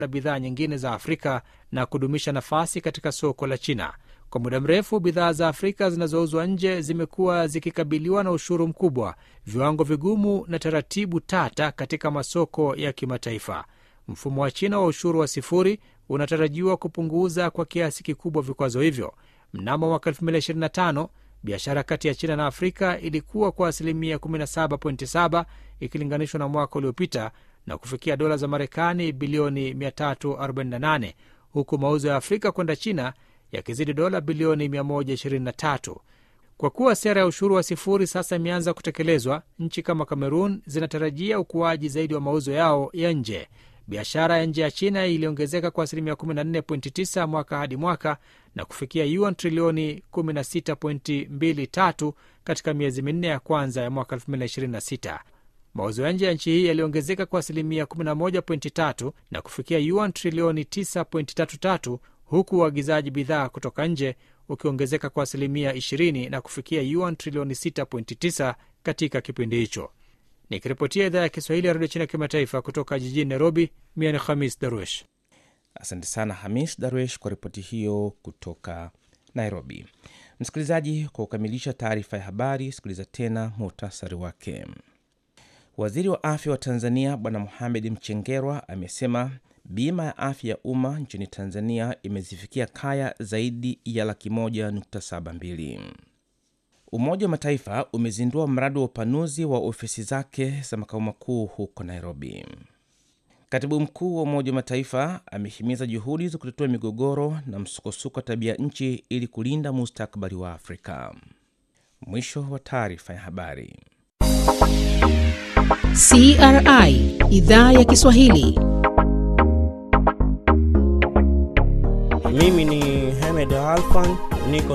na bidhaa nyingine za Afrika na kudumisha nafasi katika soko la China. Kwa muda mrefu, bidhaa za Afrika zinazouzwa nje zimekuwa zikikabiliwa na ushuru mkubwa, viwango vigumu na taratibu tata katika masoko ya kimataifa. Mfumo wa China wa ushuru wa sifuri unatarajiwa kupunguza kwa kiasi kikubwa vikwazo hivyo. Mnamo mwaka 2025 biashara kati ya China na Afrika ilikuwa kwa asilimia 17.7 ikilinganishwa na mwaka uliopita na kufikia dola za Marekani bilioni 348 huku mauzo ya Afrika kwenda China yakizidi dola bilioni 123. Kwa kuwa sera ya ushuru wa sifuri sasa imeanza kutekelezwa, nchi kama Kamerun zinatarajia ukuaji zaidi wa mauzo yao ya nje. Biashara ya nje ya China iliongezeka kwa asilimia 14.9 mwaka hadi mwaka na kufikia yuan trilioni 16.23 katika miezi minne ya kwanza ya mwaka 2026. Mauzo ya nje ya nchi hii yaliongezeka kwa asilimia 11.3 na kufikia yuan trilioni 9.33 huku uagizaji bidhaa kutoka nje ukiongezeka kwa asilimia 20 na kufikia yuan trilioni 6.9 katika kipindi hicho. Nikiripotia idhaa ya Kiswahili ya redio China kimataifa kutoka jijini Nairobi, mia ni Hamis Darwesh. Asante sana Hamis Darwesh kwa ripoti hiyo kutoka Nairobi. Msikilizaji, kwa kukamilisha taarifa ya habari, sikiliza tena muhtasari wake. Waziri wa afya wa Tanzania Bwana Mohamed Mchengerwa amesema bima ya afya ya umma nchini Tanzania imezifikia kaya zaidi ya laki moja nukta saba mbili. Umoja wa Mataifa umezindua mradi wa upanuzi wa ofisi zake za makao makuu huko Nairobi. Katibu mkuu wa Umoja wa Mataifa amehimiza juhudi za kutatua migogoro na msukosuko wa tabia nchi ili kulinda mustakabali wa Afrika. Mwisho wa taarifa ya habari. CRI idhaa ya Kiswahili. Mimi ni Hamed Alfan, niko